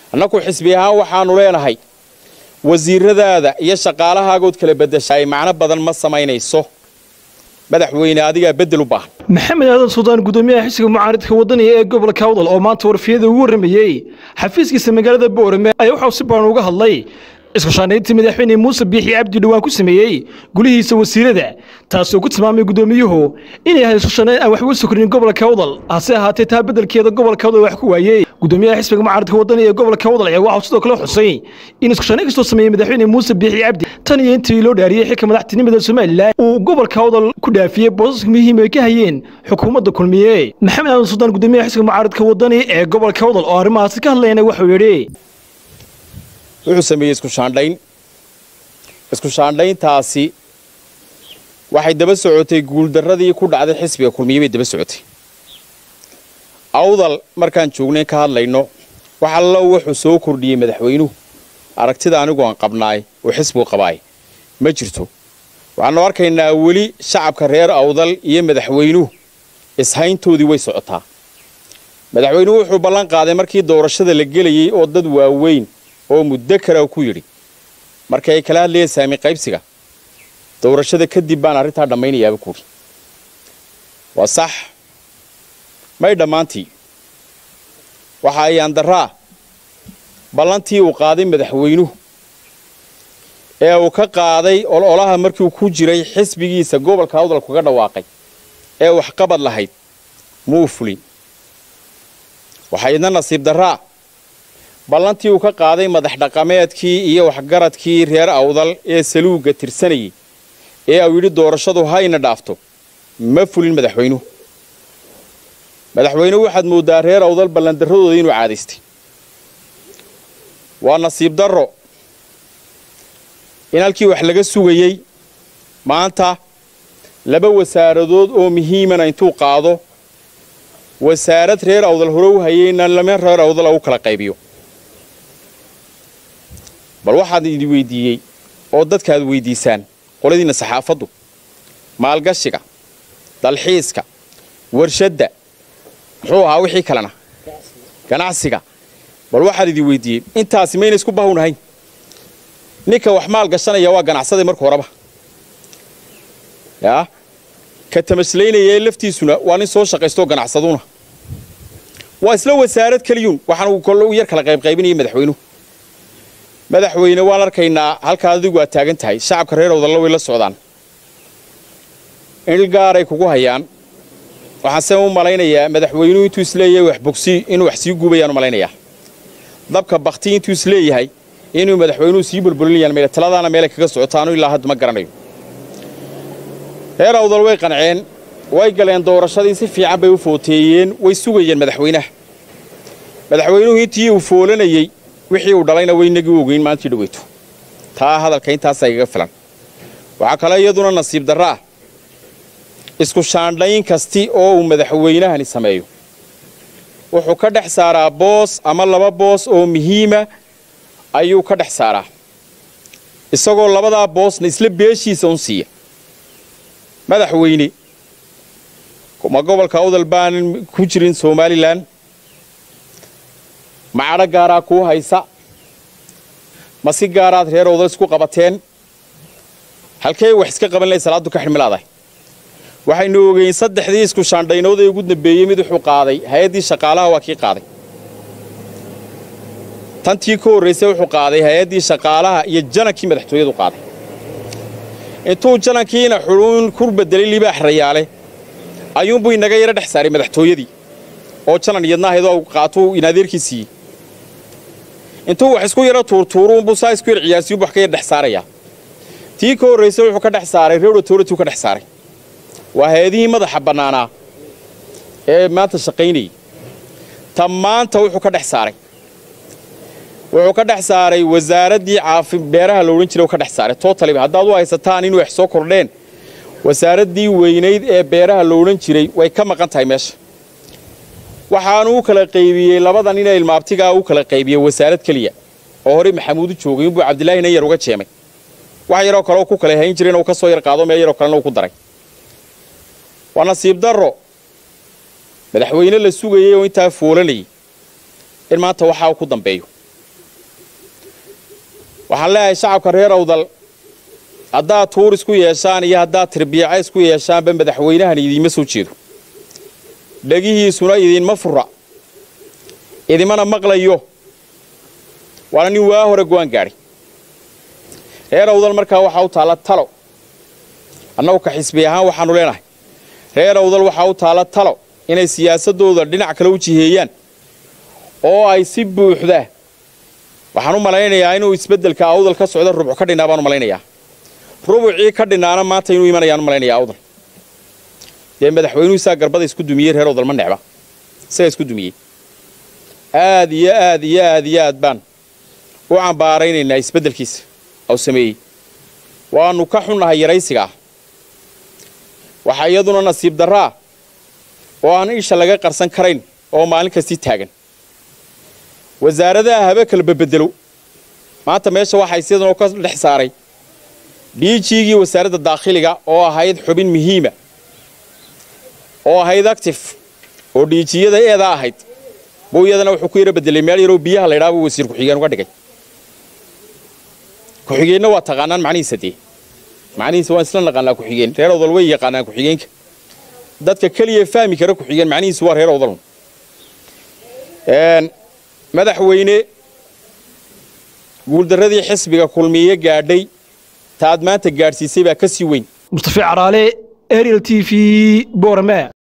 annaku xisbi ahaan waxaannu leenahay wasiiradaada iyo shaqaalahaagood kala beddeshaay macno badan ma samaynayso madaxweyne adigaa beddel u baahan maxamed aadan suldaan gudoomiyaha xisbiga mucaaridka wadaniga ee gobolka awdal oo maanta warfiyada ugu warramayey xafiiskiisa magaalada boorame ayaa waxauu si badan uga hadlay isku shaandhayntii madaxweyne muuse biixi cabdi dhowaan ku sameeyey gulihiisa wasiirada taasoo ku tilmaamay gudoomiyuhu inay ahayd isku shaandhayn aan waxba sokrin gobolka awdal hase ahaatee taa beddelkeeda gobolka awdal wax ku waayey gudoomiyaha xisbiga mucaaridka wadaniga ee gobolka awdal ayaa waxauu sidoo kale xusay in isku shaandhayn kastoo sameeyey madaxweyne muuse biixi cabdi tan iyo intii loo dhaariyey xilka madaxtinimada somalilan uu gobolka awdal ku dhaafiyey boosaska muhiim ay ka hayeen xukuumadda kulmiye maxamed aadan suldaan gudoomiyaha xisbiga mucaaridka wadani ee gobolka awdal oo arrimahaasi ka hadlayna wuxuu yidhi wuxuu sameeyey isku shaandhayn isku shaandhayntaasi waxay daba socotay guuldarradii ku dhacday xisbiga kulmiye bay daba socotay awdal markaan joognay ka hadlayno wax allo wuxuu soo kordhiyey madaxweynuhu aragtida anigu aan qabnaay oo xisbigu qabaay ma jirto waxaanu arkaynaa weli shacabka reer awdal iyo madaxweynuhu ishayntoodii way socotaa madaxweynuhu wuxuu ballan qaaday markii doorashada la gelayey oo dad waaweyn oo muddo kale ku yidhi markii ay kala hadlayeen saami qaybsiga doorashada kadib baan arrintaa dhammaynayaaba kuuri waa sax may dhammaantii waxa ay andaraa ballantii uu qaaday madaxweynuhu ee uu ka qaaday ololaha markiiuu ku jiray xisbigiisa gobolka awdal kaga dhawaaqay ee waxqabad lahayd muu fulin waxaa idna nasiib darraa ballantii uu ka qaaday madax dhaqameedkii iyo waxgaradkii reer awdal ee saluugga tirsanayay ee uu yidhi doorashadu hayna dhaafto ma fulin madaxweynuhu madaxweynuhu waxaad mooddaa reer awdal ballandarradooda inuu caadaystay waa nasiib darro in halkii wax laga sugayey maanta laba wasaaradood oo muhiimana intuu qaado wasaarad reer awdal hore u hayeyna lama reer awdala u kala qaybiyo bal waxaad idi weydiiyey oo dadkaad weydiisaan qoladiinna saxaafaddu maalgashiga dalxiiska warshadda muxuu ahaa wixii kalena ganacsiga bal waxaad idi weydiiyey intaasi mayna isku bahawnahayn ninka wax maal gashanaya waa ganacsaday marka horeba yaa ka tamaslaynaya laftiisuna waa nin soo shaqaystoo ganacsaduna waa isla wasaarad keliyuun waxaan uu kole u yar kala qaybqaybinaya madaxweynuhu madaxweyne waan arkaynaa halkaa adigu aad taagan tahay shacabka reer awdalla way la socdaan il gaaray kugu hayaan waxaanse u malaynayaa madaxweynuhu intuu isleeyahay wax bogsi inuu wax sii guubayaan u malaynayaa dabka bakti intuu isleeyahay inuu madaxweynuhu sii bulbulinayaan meel taladaana meelay kaga socotaanu ilaa hadda ma garanayo reer awdal way qanceen way galeen doorashadii si fiican bay u footeeyeen way sugayeen madaxweynaha madaxweynuhu intii uu foolanayey wixii uu dhalayna waynagii u ogeyn maalintii dhaweyto taa hadalka intaasaa igaga filan waxaa kale iyaduna nasiib darro ah isku shaandhayn kasti oo uu madaxweynahani sameeyo wuxuu ka dhex saaraa boos ama laba boos oo muhiima ayuu ka dhex saaraa isagoo labadaa boosna isla beeshiisa un siiya madaxweyne ma gobolka awdal baanan ku jirin somalilan ma cadho gaaraa kuu haysa ma si gaaraad reer awdal isku qabateen halkee wax iska qaban lahay salaaddu ka xidhmilaadahay waxaynu ogeyn saddexdii isku shaandhaynood ee ugu dambeeyey mid wuxuu qaaday hay-addii shaqaalaha waa kii qaaday tantii ka horraysay wuxuu qaaday hay-addii shaqaalaha iyo janankii madaxtooyadu qaaday intuu janankiina xudhuun ku bedelay libaax rayaale ayuunbuu inaga yaro dhex saaray madaxtooyadii oo janan iyadna ahaydoo qaatuu inadeerkii siiyey intuu wax isku yaro tuurtuuruunbuu saa isku yar ciyaarsiyu wax ka yar dhex saarayaa tii ka horraysay wuxuu ka dhex saaray reer authority ka dhex saaray waa hay-adihii madaxa bannaanaa ee maanta shaqaynayay ta maanta wuxuu ka dhex saaray wuxuu ka dhex saaray wasaaraddii caafi beeraha la odhan jiray ka dhex saaray totaliba haddaad u haysataan in wax soo kordheen wasaaraddii weynayd ee beeraha la odhan jiray way ka maqan tahay meesha waxaanu u kala qaybiyey labadan inay ilmaabtigaa u kala qaybiyey wasaarad keliya oo horey maxamuudu joogay inbuu cabdilaahi nan yar uga jeemay wax yaroo kale ku kala hayn jiray inuu ka soo yar qaado meel yaroo kalena uu ku daray waa nasiib darro madaxweyne la sugayey oo intaa foolanayay in maanta waxaa ku dambeeyo waxaan leeyahay shacabka reer awdal haddaad tuur isku yeeshaan iyo haddaad tirbiica isku yeeshaanba madaxweynahan idiinma soo jeedo dhegihiisuna idiinma fura idimana maqlayo waana nin waa hore go'aan gaadhay reer awdal markaa waxaa u taalla talo annagu ka xisbi ahaan waxaannu leenahay reer awdal waxaa u taalla talo inay siyaasaddooda dhinac kale u jiheeyaan oo ay si buuxda waxaan u malaynayaa inuu isbeddelka awdal ka socda rubuc ka dhinaa baan u malaynayaa rubucii ka dhinaana maanta inuu imanayaan u malaynayaa awdal dee madaxweynuhu isaa garbada isku dumiyey reer awdal ma necba isagaa isku dumiyey aad iyo aad iyo aad iyo aad baan u cambaaraynaynaa isbeddelkiisa au sameeyey waannu ka xunnahay yaraysiga ah waxaa iyaduna nasiib darraa oo aan isha laga qarsan karayn oo maalin kastii taagan wasaaradaha habe kala babedelo maanta meesha waxaa isyaduna ka dhex saaray dhiijiigii wasaaradda daakhiliga oo ahayd xubin muhiima oo ahayd actif oo dhiijiyada eeda ahayd buu iyadana wuxuu ku yaro bedelay meel yaroo biyaha la ydhaha buu wasiir ku-xigeen uga dhigay ku-xigeenna waa taqaanaan macnihiisa dee macnihiisa waan isla naqaanaa ku-xigeen reer awdal way yaqaanaan ku-xigeenka dadka keliya fahmi kara ku-xigeen macnihiisu waa reer awdal madaxweyne guuldarradii xisbiga kulmiye gaadhay ta aad maanta gaadhsiisay baa ka sii weyn mustafi caraale ariel t v borame